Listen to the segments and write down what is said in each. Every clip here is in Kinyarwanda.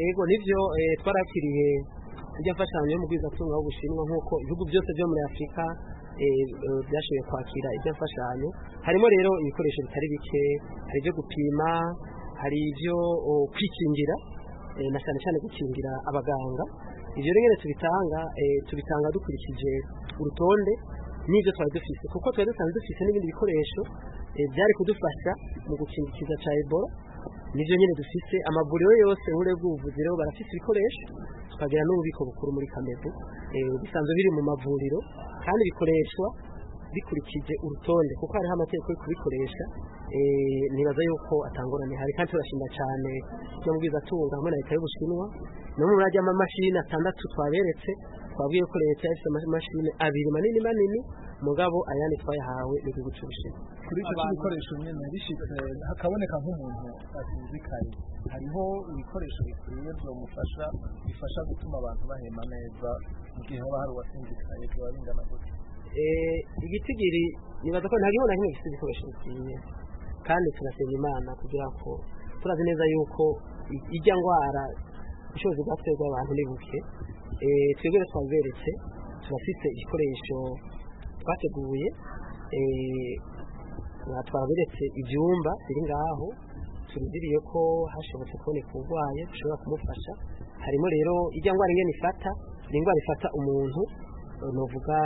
yego nibyo twarakiriye tujya mfashanyo mu bwizatunga w'ubushinwa nk'uko ibihugu byose byo muri afurika byashoboye kwakira ibyo mfashanyo harimo rero ibikoresho bitari bike hari ibyo gupima hari ibyo kwikingira na cyane cyane gukingira abaganga ibyo rero tubitanga tubitanga dukurikije urutonde n'ibyo twari dufite kuko twari dusanzwe dufite n'ibindi bikoresho byari kudufasha mu gukingikiza cya ebola nibyo nyine dufite amavuriro yose uhure bw'ubuvuzi rero barafite ibikoresho tukagira n'ububiko bukuru muri kameze bisanzwe biri mu mavuriro kandi bikoreshwa bikurikije urutonde kuko hariho amategeko yo kubikoresha nibaza yuko atangurane hari kandi turashima cyane no mu bwizatunga hamwe na leta y'ubushinwa no mu murage y'amamashini atandatu twaberetse twabwiye ko leta yashyize amamashini abiri manini manini mugabo ayandi twayahawe n'igihugu cy'ubushinwa kuri icyo cy'ibikoresho nyine bishyitse hakaboneka nk'umuntu atumvikanye hariho ibikoresho bikwiye byamufasha bifasha gutuma abantu bahema neza mu gihe haba hari uwatumvikanye byaba bingana gutya igitigiri nibaza ko nta gihugu na kimwe gifite ibikoresho bikwiye kandi turasenga imana kugira ngo turazi neza yuko ijya ndwara ubushobozi bwaterwa abantu ni buke twebwe twaberetse turafite igikoresho twateguye twaberetse ibyumba biri ngaho turindiriye ko hashobotse kuboneka uburwayi dushobora kumufasha harimo rero ijya ndwara ingana ifata ni indwara ifata umuntu nuvuga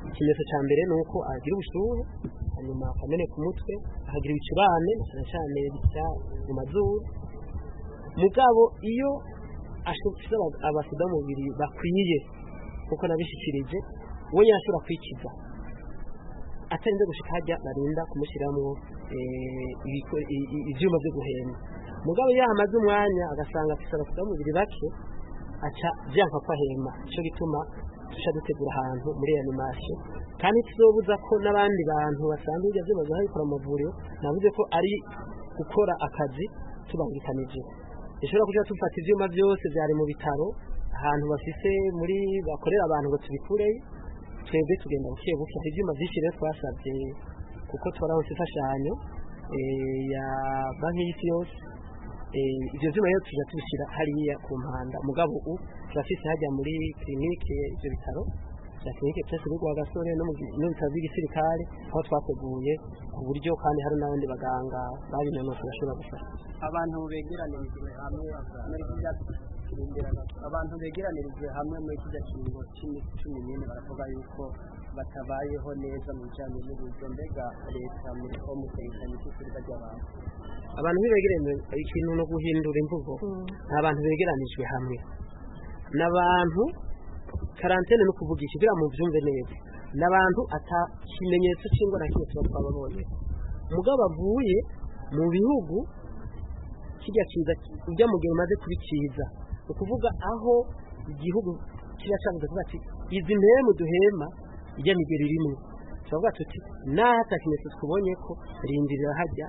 ikimenyetso cya mbere ni uko agira ubushyuhe hanyuma akameneka umutwe akagira ibicurane cyane cyane bisya mu mazuru mugabo iyo ashutse abasudamubiri bakwiye kuko nabishyikirije uwo yarashobora kwikiza atarinze gushyika hajya barinda kumushyiramo ibyuma byo guhema mugabo iyo ahamaze umwanya agasanga afite abasudamubiri bake aca byanga ko ahema nicyo gituma tujya dutegura ahantu muri animasiyo kandi tuzobuza ko n'abandi bantu basanzwe bijya byibaza babikora mu mavuriro navuze ko ari gukora akazi tubangikanije dushobora kujya dufata ibyuma byose byari mu bitaro ahantu bafite muri bakorera abantu ngo tubikureye twebwe tugenda buke buke hari ibyuma byinshi rero twasabye kuko twarabona imfashanyo ya banki y'isi yose ibyo byuma rero tujya tubishyira hariya ku mpanda mugabo u turafite hajya muri kirinike ibyo bitaro bya kirinike byose biri guha gasore n'ibitaro by'igisirikare aho twateguye ku buryo kandi hari n'abandi baganga babinanutse bashobora gufasha abantu begeranyirijwe hamwe muri kijya kirimberana abantu begeranyirijwe hamwe muri kijya kiringo cumi n'ine baravuga yuko batabayeho neza mu bijyanye n'uburyo mbega leta muri ko mu kwerekana icyizere ry'abantu abantu ntibegeranye ikintu no guhindura imvugo ni abantu begeranijwe hamwe ni abantu karantene ni ukuvuga iki kugira ngo mubyumve neza ni abantu atakimenyetso cy'indwara kimwe tuba twababonye mugabo avuye mu bihugu kijya kiza ujya mu gihe umaze kubikiza ni ukuvuga aho igihugu kiba cyavuze kuvuga ati izi mpemu duhema ijya migeri rimwe turavuga tuti n'aho atakimenyetso twubonye ko rindirira hajya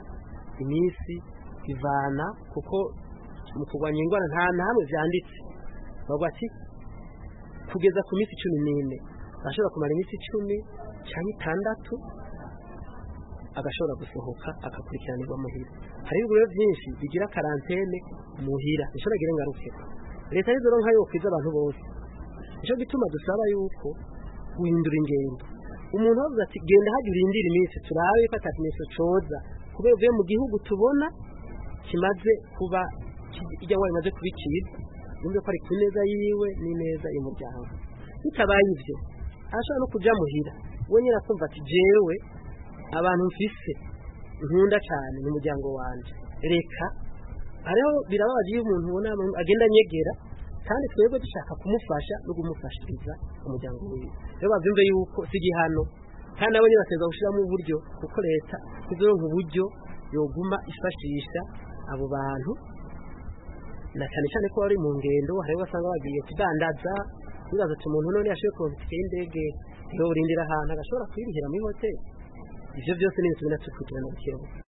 iminsi ivana kuko mu kurwanya indwara nta hamwe byanditse bavuga ati kugeza ku minsi cumi n'ine arashobora kumara iminsi icumi cyangwa itandatu agashobora gusohoka agakurikiranirwa muhira hari ibigo byinshi bigira karantene muhira bishobora kugira ingaruke leta y'ijoro nkayo kwiza abantu bose nicyo gituma dusaba yuko guhindura ingendo umuntu wavuze ati genda hajya urindire iminsi turabe ko atakimenyetso coza kubera uvuye mu gihugu tubona kimaze kuba ijya wayo imaze kubikira yumve ko ari ku neza yiwe n'ineza y'umuryango bitabaye ibyo arashobora no kujya muhira we nyine akumva ati jewe abantu mfise nkunda cyane ni umuryango wanjye reka hariho birababaje iyo umuntu ubona agenda anyegera kandi twebwe dushaka kumufasha no kumufashiriza umuryango wiwe rero babyumve yuko si igihano kandi nabo nyine baterwa gushyiramo uburyo kuko leta izoronka uburyo yoguma ifashisha abo bantu na cyane cyane ko bari mu ngendo hari ugasanga bagiye kudandaza bibaza ati umuntu none yashoboye kuronka itike y'indege iyo urindira ahantu agashobora kuyirihira muri hoteli ibyo byose ni ibintu binatukurikirana bikenewe